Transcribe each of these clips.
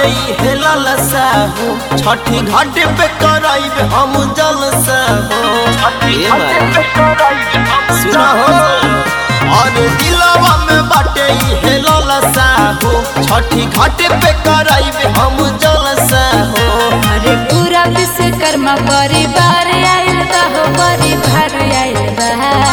हेलल साहू छठी घाट पे कराइब हम जलसा हो ए माई सुना हो और दिलवा में बाटे हेलल साहू छठी घाट पे कराइब हम जलसा हो अरे पूरा विश्वकर्मा परिवार आइल बा हो परिवार आइल बा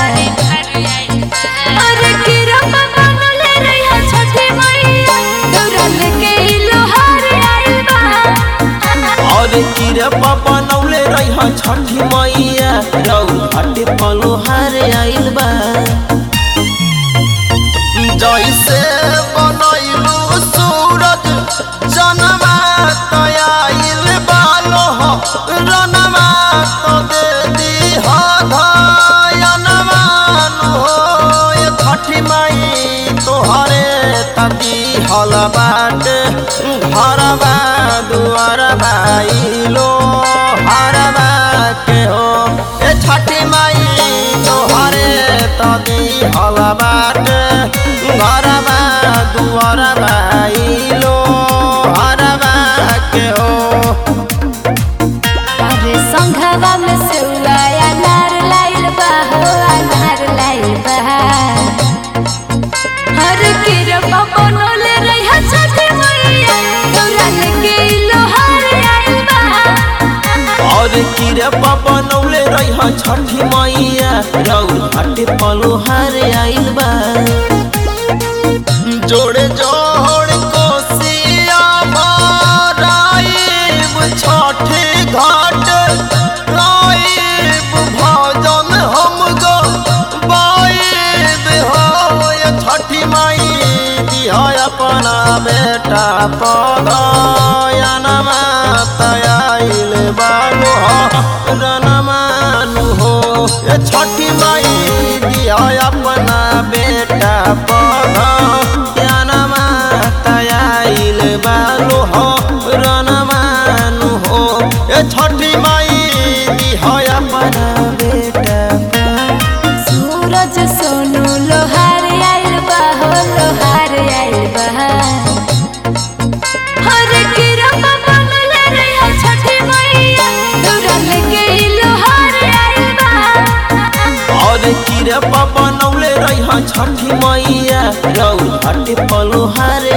अरे किरम बनले रहिया छठी मैया दौड़ल के ई लोहार आइल बा और किरपा बनौले रही छठी मैया रौ घाट पलोहार आइल बा जैसे बनैलू सूरज जनमा तयाइल बालो रनमा तो दे दी धयनमान हो ये छठी माई तोहरे तती हल बाट घरबा दुआर भाइलो हरबा के हो ए छठी माई तोहरे तती हल बाट घरबा दुआर भाइलो हरबा के हो अरे संघवा में सेउआ अनार लाइल बा हो अनार लाइल बा अरे किरम बनले रहिया छठी मैया दौड़ल के ई लोहार आइल बा और किरपा बनौले रही छठी मैया रौ घाट पलोहार आइल बा जोड़े जोड़ कोसिया भराइब छठे घाट राइब भजन हम गो बाइब हो ये छठी माई दिया अपना बेटा पगयनमा तयाइल बालो रनमानु हो ये छठी माई दिया अपना बेटा पगयनमा तयाइल बालो रनमानु हो ये छठी माई दिया अपना बेटा सूरज सोनू लोहार आइल बा हो लोहार आइल बा हर किरम बनले रहिया छठी मैया दौड़ल के ई लोहार आइल बा और किरपा बनौले रही छठी मैया रौ घाट पलोहार